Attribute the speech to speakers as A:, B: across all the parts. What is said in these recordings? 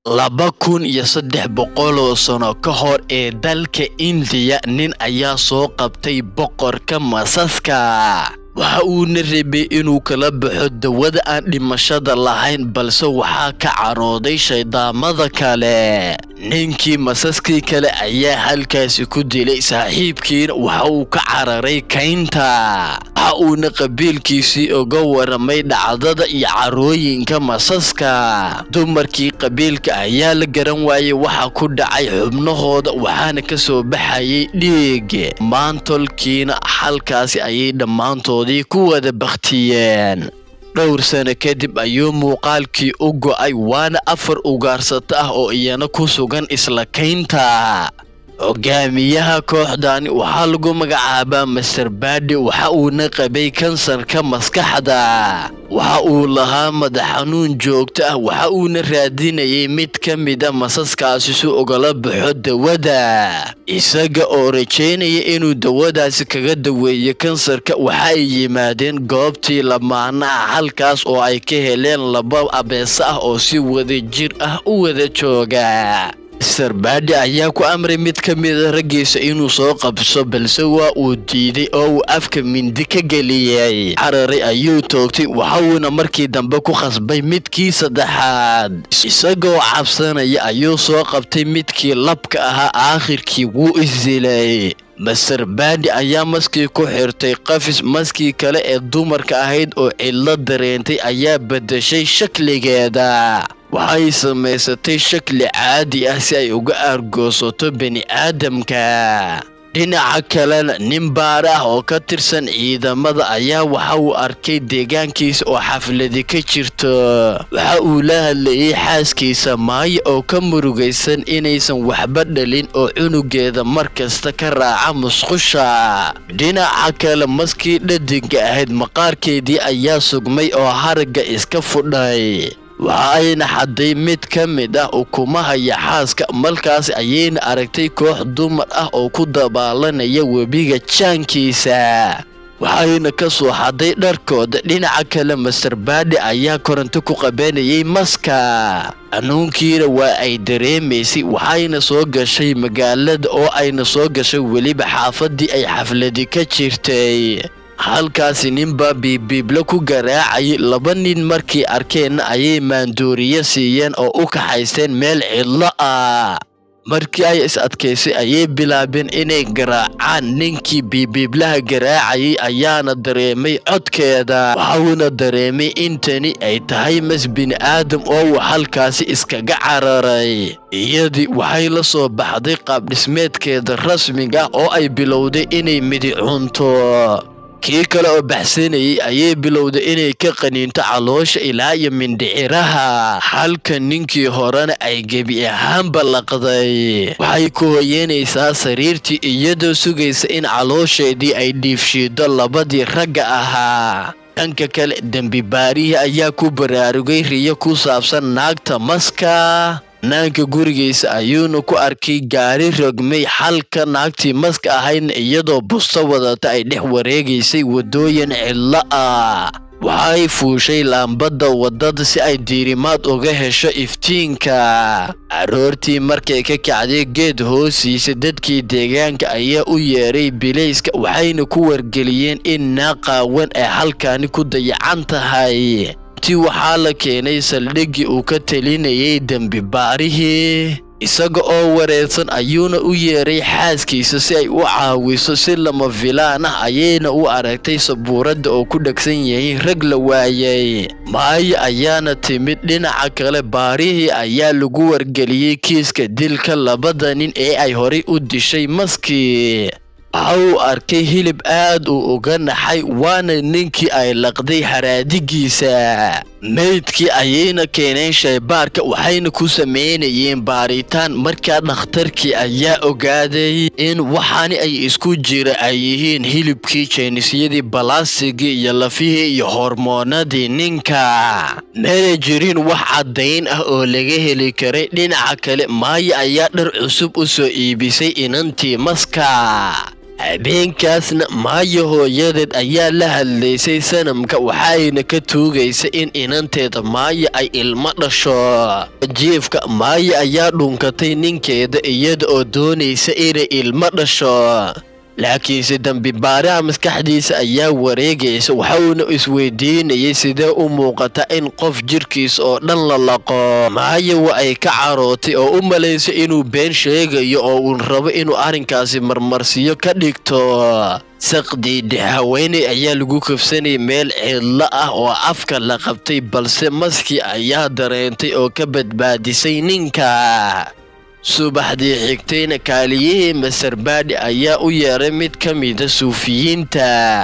A: laba kun iyo saddex boqoloo sano ka hor ee dalka indiya nin ayaa soo qabtay boqorka masaska waxa uuna rabay inuu kala baxo dawada aan dhimashada lahayn balse waxaa ka carooday shayddaamada kale ninkii masaskii kale ayaa halkaasi ku dilay saaxiibkiina waxa uu ka cararay kaynta waxa uuna qabiilkiisii uga waramay dhacdada iyo carooyinka masaska dumarkii qabiilka ayaa la garan waayey waxa ku dhacay xubnahooda waxaana ka soo baxayay dhiig maantolkiina halkaasi ayay dhammaantoodii ku wada bakhtiyeen dhowr sano kadib ayuu muuqaalkii u go'ay waana afar ugaarsato ah oo iyana ku sugan isla kaynta hogaamiyaha kooxdani waxaa lagu magacaabaa master baadi waxa uuna qabay kansarka maskaxda waxa uu lahaa madax xanuun joogto ah waxa uuna raadinayay mid ka mida masaskaasi si ugala baxo dawada isaga oo rajaynaya inuu dawadaasi kaga daweeyo kansarka waxa ay yimaadeen goobtii lamaanaha halkaas oo ay ka heleen laba abeese ah oo si wada jir ah u wada jooga master baadi ayaa ku amray mid ka mida raggiisa inuu soo qabso balse waa uu diiday oo uu afka mindi ka geliyey cararay ayuu toogtay waxauuna markii dambe ku khasbay midkii saddexaad isagoo cabsanaya ayuu soo qabtay midkii labka ahaa aakhirkii wuu isdilay master baadi ayaa maskii ku xirtay qafis maskii kale ee dumarka ahayd oo cidlo dareentay ayaa beddeshay shakligeeda waxay samaysatay shakli caadi ah si ay uga aargoosato bini'aadamka dhinaca kalena nin baar ah oo ka tirsan ciidamada ayaa waxa uu arkay deegaankiisa oo xafladi ka jirto waxa uu la hadlayay xaaskiisa maayo oo ka murugaysan inaysan waxba dhalin oo cunugeeda mar kasta ka raaca musqusha dhinaca kale maskii dhadinka ahayd maqaarkeedii ayaa sugmay oo haragga iska fudhay waxa ayna xadday mid ka mid ah ukumahaya xaaska markaas ayayna aragtay koox dumar ah oo ku dabaalanaya webiga jaankiisa waxayna ka soo xadday dharkooda dhinaca kale master baadi ayaa koronto ku qabanayay maska xanuunkiina waa ay dareemaysay waxayna soo gashay magaalada oo ayna soo gashay weliba xaafaddii ay xafladi ka jirtay halkaasi ninbaa biibiibla ku garaacayay laba nin markii arkeenna ayay maandooriye siiyeen oo u kaxaysteen meel cidlo ah markii ay is adkaysay ayay bilaabeen inay garaacaan ninkii biibiiblaha garaacayay ayaana dareemay codkeeda waxauna dareemay intani ay tahay mas bini'aadam oo uu halkaasi iskaga cararay iyadii waxay la soo baxday qaabdhismeedkeeda rasmiga ah oo ay bilowday inay midi cunto kii kale oo baxsanayay ayay bilowday inay ka qaniinto caloosha ilaa iyo mindhiciraha halka ninkii horena ay gebi ahaanba laqday waxay ku hoyanaysaa sariirtii iyadoo sugaysa in caloosheedii ay dhiifshiido labadii ragga ahaa dhanka kale dembi baarihii ayaa ku baraarugay riyo ku saabsan naagta maska naanka gurigiisa ayuuna ku arkay gaari rogmay halka naagtii maska ahaydna iyadoo busto wadata ay dhex wareegaysay waddooyin cidlo ah waxay fuushay laambadda waddada si ay diirimaad uga hesho iftiinka aroortii markay ka kacday geed hoostiisa dadkii deegaanka ayaa u yeeray bilayska waxayna ku wargeliyeen in naaqaawan ay halkaani ku dayacan tahay ti waxaa la keenay saldhiggii uu ka telinayay dembi baarihii isaga oo wareersan ayuuna u yeeray xaaskiisa si ay u caawiso si lama filaan ah ayayna u aragtay sabuuradda oo ku dhegsan yahay rag la waayay maayo ayaana timid dhinaca kale baarihii ayaa lagu wargeliyey kiiska dilka labada nin ee ay horay u dishay maskii waxa uu arkay hilib aad uu uga naxay waana ninkii ay laqday haraadigiisa meydkii ayayna keeneen shaybaarka waxayna ku samaynayeen baaritaan markaa dhakhtarkii ayaa ogaaday in waxaani ay isku jira ay yihiin hilibkii jeynisyadii balaasigii iyo lafihii iyo hormoonadii ninka meena jirin wax caddayn ah oo laga heli karay dhinaca kale maayo ayaa dhar cusub u soo iibisay inantii maska habeenkaasna maayo hooyadeed ayaa la hadlaysay sanamka waxayna ka tuugaysa in inanteeda maaya ay ilmo dhasho jiifka maaya ayaa dhunkatay ninkeeda iyada oo doonaysa inay ilmo dhasho laakiinse dambibaaraha maskaxdiisa ayaa wareegaysa waxauna isweydiinayay sidee u muuqata in qof jirkiisa oo dhan la laqo maaya wa ay ka carootay oo u malaysa inuu been sheegayo oo uu rabo inuu arrinkaasi marmarsiyo ka dhigto saqdiidhe haweeney ayaa lagu kafsanayay meel cidlo ah oo afka la qabtay balse maskii ayaa dareentay oo ka badbaadisay ninka subaxdii xigtayna kaaliyihii masarbaadhi ayaa u yeeray mid ka mida suufiyiinta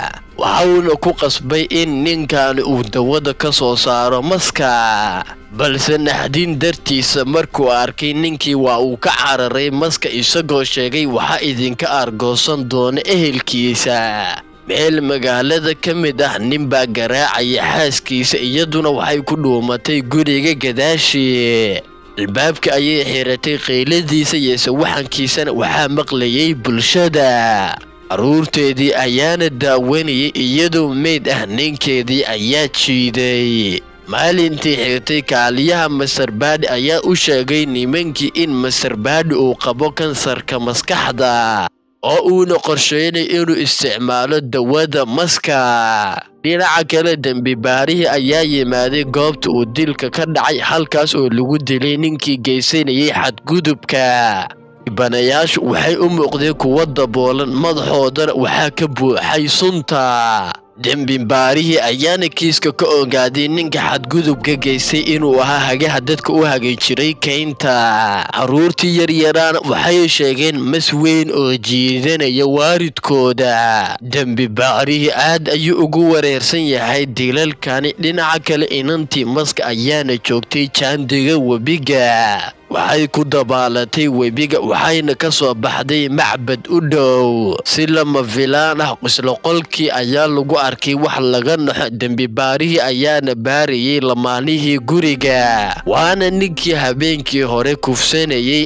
A: waxauna ku qasbay in ninkaani uu dawada ka soo saaro maska balse naxdin dartiisa markuu arkay ninkii waa uu ka cararay maska isagoo sheegay waxa idinka argoosan doona ehelkiisa meel magaalada ka mid ah ninbaa garaacaya xaaskiisa iyaduna waxay ku dhuumatay guriga gadaashii albaabka ayay xiratay qayladiisa yeese waxankiisana waxaa maqlayay bulshada carruurteedii ayaana daawanayay iyadoo meyd ah ninkeedii ayaa jiiday maalintii xigtay kaaliyaha masarbaadhi ayaa u sheegay nimankii in masarbaadhi uu qabo kansarka maskaxda oo uuna qorsheynay inuu isticmaalo dawada maska dhinaca kale dembibaarihii ayaa yimaaday goobta uu dilka ka dhacay halkaas oo lagu dilay ninkii geysanayay xadgudubka dhibanayaashu waxay u muuqdeen kuwo daboolan madaxoodana waxaa ka buuxay sunta dembibaarihii ayaana kiiska ka ogaaday ninka xadgudubka geystay inuu ahaa hagaha dadka u hagay jiray kaynta carruurtii yaryaraana waxay sheegeen mas weyn oo jiidanaya waaridkooda dembibaarihii aad ayuu ugu wareersan yahay dilalkani dhinaca kale inantii maska ayaana joogtay jaandiga webiga waxay ku dabaalatay webiga waxayna ka soo baxday macbad u dhow si lama filaan ah qisloqolkii ayaa lagu arkay wax laga naxo dembibaarihii ayaana baarayay lamaanihii guriga waana ninkii habeenkii hore kufsanayay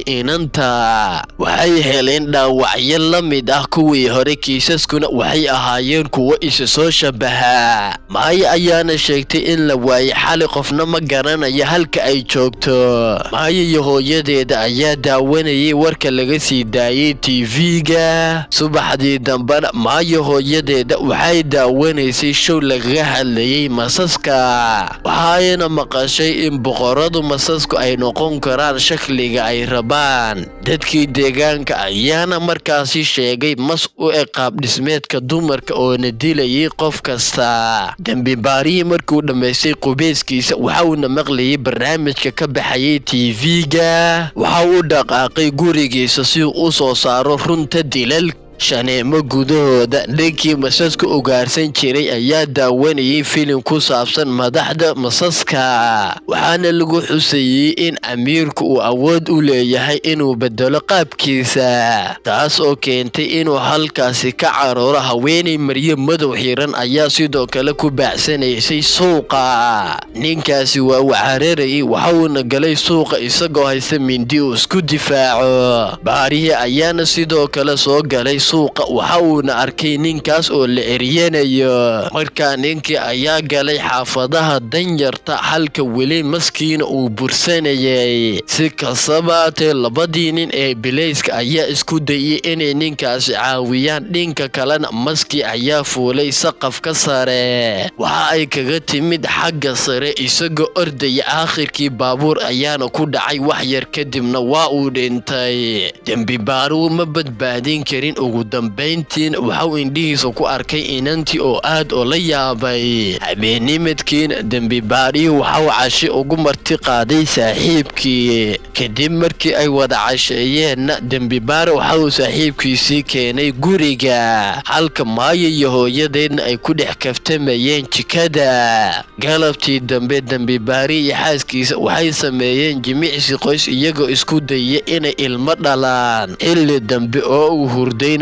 A: inanta waxay heleen dhaawacyo la mid ah kuwii hore kiisaskuna waxay ahaayeen kuwo isa soo shabaha maayo ayaana sheegtay in la waayay xali qofna ma garanayo halka ay joogto maayo iyo hooyadeeda ayaa daawanayay warka laga sii daayay tv-ga subaxdii dambena maayo hooyadeeda waxay daawanaysay show lagaga hadlayay masaska waxayna maqashay in boqoradu masasku ay noqon karaan shakliga ay rabaan dadkii deegaanka ayaana markaasi sheegay mas u eg qaabdhismeedka dumarka oona dilayay qof kasta dembibaarihii markuu dhammaystay qubeyskiisa waxauna maqlayay barnaamijka ka baxayay tv-ga waxa uu dhaqaaqay gurigiisa si uu u soo saaro runta dilal shaneemo gudahooda ninkii masaska ugaarsan jiray ayaa daawanayay filim ku saabsan madaxda masaska waxaana lagu xusayey in amiirku uu awood u leeyahay inuu bedelo qaabkiisa taas oo keentay inuu halkaasi ka carooro haweenay maryo madow xiran ayaa sidoo kale ku baacsanaysay suuqa ninkaasi waa wacararayay waxauna galay suuqa isagoo haysta mindi uu isku difaaco baarihii ayaana sidoo kale soo galay suuqa waxa uuna arkay ninkaas oo la eryanayo markaa ninkii ayaa galay xaafadaha danyarta halka weli maskiina uu bursanayay si kastabaatee labadii nin ee bilayska ayaa isku dayay inay ninkaasi caawiyaan dhinka kalena maskii ayaa fuulay saqafka sare waxa ay kaga timid xagga sare isagoo ordaya aakhirkii baabuur ayaana ku dhacay wax yar kadibna waa uu dhintay dembibaaruhu ma badbaadin karin ugu dambayntiina waxau indhihiisa ku arkay inantii oo aad oo la yaabay habeennimadkiina dembibaarihii waxau cashi ugu marti qaaday saaxiibkii kadib markii ay wada casheeyeenna dembibaare waxauu saaxiibkiisii keenay guriga halka maayo iyo hooyadeedna ay ku dhex kaftamayeen jikada galabtii dambe dembibaari iyo xaaskiisa waxay sameeyeen jimicsi qoys iyagoo isku dayya inay ilmo dhalaan xilli dambe oo uu hurdayna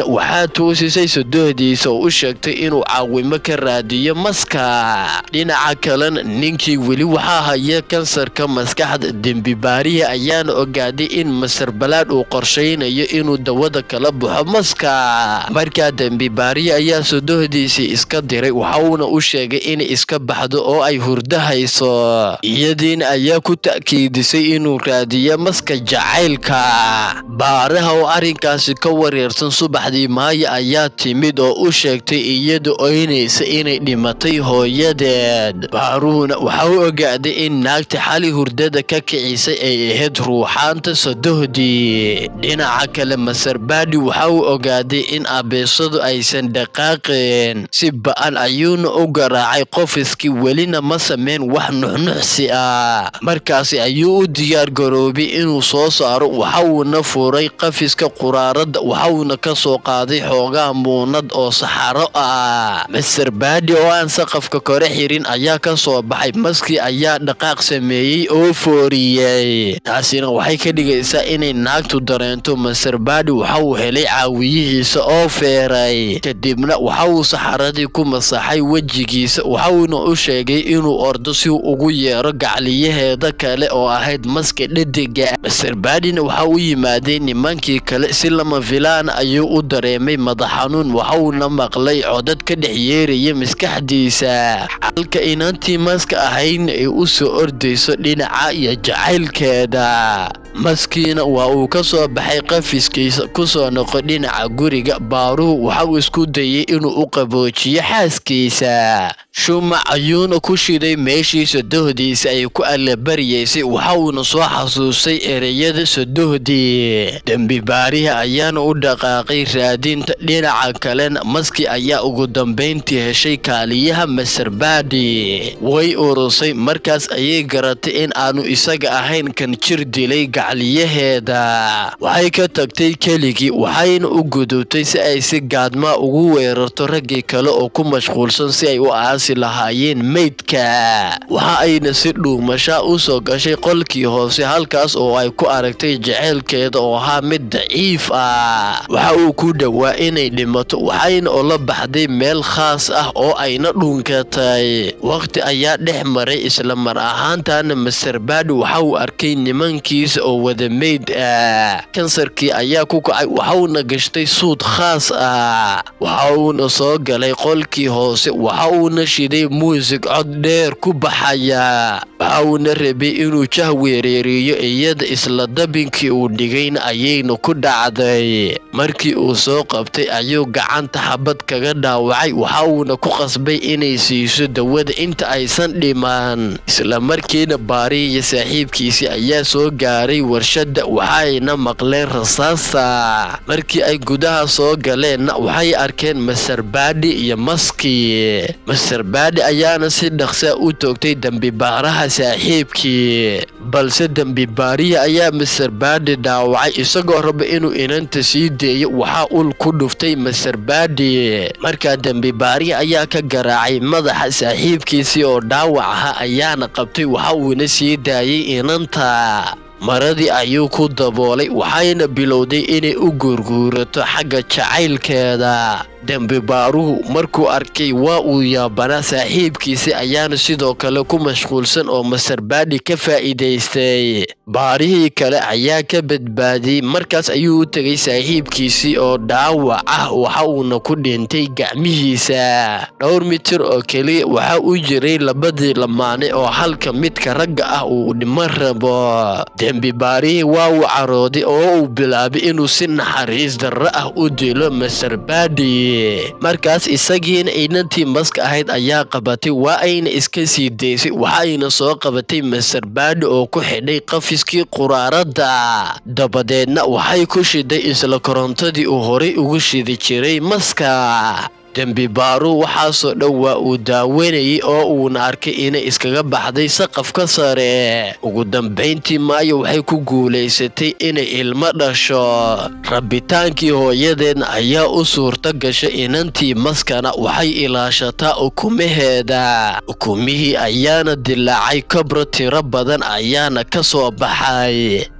A: waxaa toosisay sodohdiisa oo u sheegtay inuu caawimo ka raadiyo maska dhinaca kalena ninkii weli waxaa haya kansarka maskaxda dembibaarihi ayaana ogaaday in masar balaad uu qorshaynayo inuu dawada kala baxo maska markaa dembibaarihi ayaa sodohdiisii iska diray waxauna u sheegay inay iska baxdo oo ay hurdo hayso iyadiina ayaa ku ta'kiidisay inuu raadiyo maska jacaylka baaraha oo arrinkaasi ka wareersan subaxdii maayo ayaa timid oo u sheegtay iyada oynaysa inay dhimatay hooyadeed baaruhuna waxa u ogaaday in naagta xali hurdada ka kicisay ay ahayd ruuxaanta sodohdii dhinaca kale masarbaadhi waxa uu ogaaday in abeesadu aysan dhaqaaqeen si ba'an ayuuna u garaacay qofiskii welina ma sameyn wax nuxnuxsi ah markaasi ayuu u diyaar garoobay inuu soo saaro waxauuna furay qafiska quraarada waxauna ka soo qaaday xoogaa muunad oo saxaro ah master baadi oo aan saqafka kore xirin ayaa ka soo baxay maskii ayaa dhaqaaq sameeyey oo fooriyey taasina waxay ka dhigaysaa inay naagtu dareento master baadi waxa uu helay caawiyihiisa oo feeray kadibna waxa uu saxaradii ku masaxay wejigiisa waxauna u sheegay inuu ordo si uu ugu yeero gacliyaheeda kale oo ahayd maska dhediga master baadina waxa u yimaadeen nimankii kale si lama filaan ayuu u dareemay madax xanuun waxauna maqlay codad ka dhex yeeraya maskaxdiisa halka inantii maska ahaydna ay u soo ordayso dhinaca iyo jacaylkeeda maskiina waa uu ka soo baxay qafiskiisa kusoo noqo dhinaca guriga baaruhu waxa uu isku dayay inuu u qaboojiyo xaaskiisa shumac ayuuna ku shiday meeshiisa dohdiisa ay ku allabaryaysay waxauuna soo xasuustay ereyada sodohdii dembi baarihi ayaana u dhaqaaqay raadinta dhinaca kalena maski ayaa ugu dambayntii heshay kaaliyaha masarbaadi way urusay markaas ayay garatay in aanu isaga ahayn kan jir dilay gacliyaheeda waxay ka tagtay keligii waxayna u gudubtay si ay si gaadmaa ugu weerarto raggii kale oo ku mashquulsan si ay u aasi lahaayeen meydka waxa ayna si dhuumashaa u soo gashay qolkii hoose halkaas oo ay ku aragtay jaceylkeeda oo ahaa mid daciif ah waxa uu ku dhowaa inay dhimato waxayna ola baxday meel khaas ah oo ayna dhunkatay waqti ayaa dhex maray isla mar ahaantaana masterbaadi waxa uu arkay nimankiisa oo wada meyd ah kansarkii ayaa ku kacay waxauna gashtay suud khaas ah waxa uuna soo galay qolkii hoose waxa uuna shiday muusig cod dheer ku baxaya waxa uuna rabay inuu jah weereeriyo iyada isla dabinkii uu dhigayna ayayna ku dhacday markii uu soo qabtay ayuu gacanta xabad kaga dhaawacay waxa uuna ku qasbay inay siiso dawada inta aysan dhiman isla markiina baari iyo saaxiibkiisii ayaa soo gaaray warshadda waxayna maqleen rasaasa markii ay gudaha soo galeenna waxay arkeen masarbaadhi iyo maski masarbaadhi ayaana si dhaqsaa u toogtay dembibaaraha saaxiibkii balse dembibaarihi ayaa masarbaadhi dhaawacay isagoo raba inuu inanta sii deeyo waxaa ul ku dhuftay masarbaadhi markaa dembibaarihi ayaa ka garaacay madaxa saaxiibkiisii oo dhaawac ahaa ayaana qabtay waxa uuna sii daayay inanta maradii ayuu ku daboolay waxayna bilowday inay u guurguurato xagga jacaylkeeda dembibaaruhu markuu arkay waa uu yaabanaa saaxiibkiisi ayaana sidoo kale ku mashquulsan oo masarbaadhi ka faa'iidaystay baarihii kale ayaa ka badbaadiyey markaas ayuu u tegay saaxiibkiisii oo dhaawac ah waxa uuna ku dhintay gacmihiisa dhowr mitir oo keliya waxa u jiray labadii lamaane oo halka midka ragga ah uu dhimo rabo dembibaarihii waa uu carooday oo uu bilaabay inuu si naxariis darro ah u dilo masarbaadhi markaas isagiina inantii maska ahayd ayaa qabatay waa ayna iska sii daysay waxayna soo qabatay masarbaadhi oo ku xidhay qafiskii quraarada dabadeedna waxay ku shiday isla korontadii uu horay ugu shidi jiray maska dembibaaru waxaasoo dhan waa uu daawanayay oo uuna arkay inay iskaga baxday saqafka sare ugu dambayntii maayo waxay ku guulaysatay inay ilmo dhasho rabitaankii hooyadeedna ayaa u suurto gashay inantii maskana waxay ilaashataa ukumaheeda ukumihii ayaana dilaacay kabro tiro badan ayaana ka soo baxay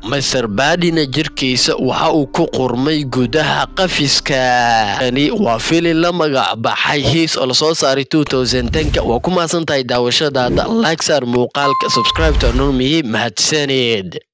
A: master badina jirkiisa waxa uu ku qurmay gudaha qafiska kani waa fili la magac baxay hiis oo lasoo saaray ka waa ku mahadsan tahay daawashadaada like saar muuqaalka subscribe to anurmihi mahadsaneed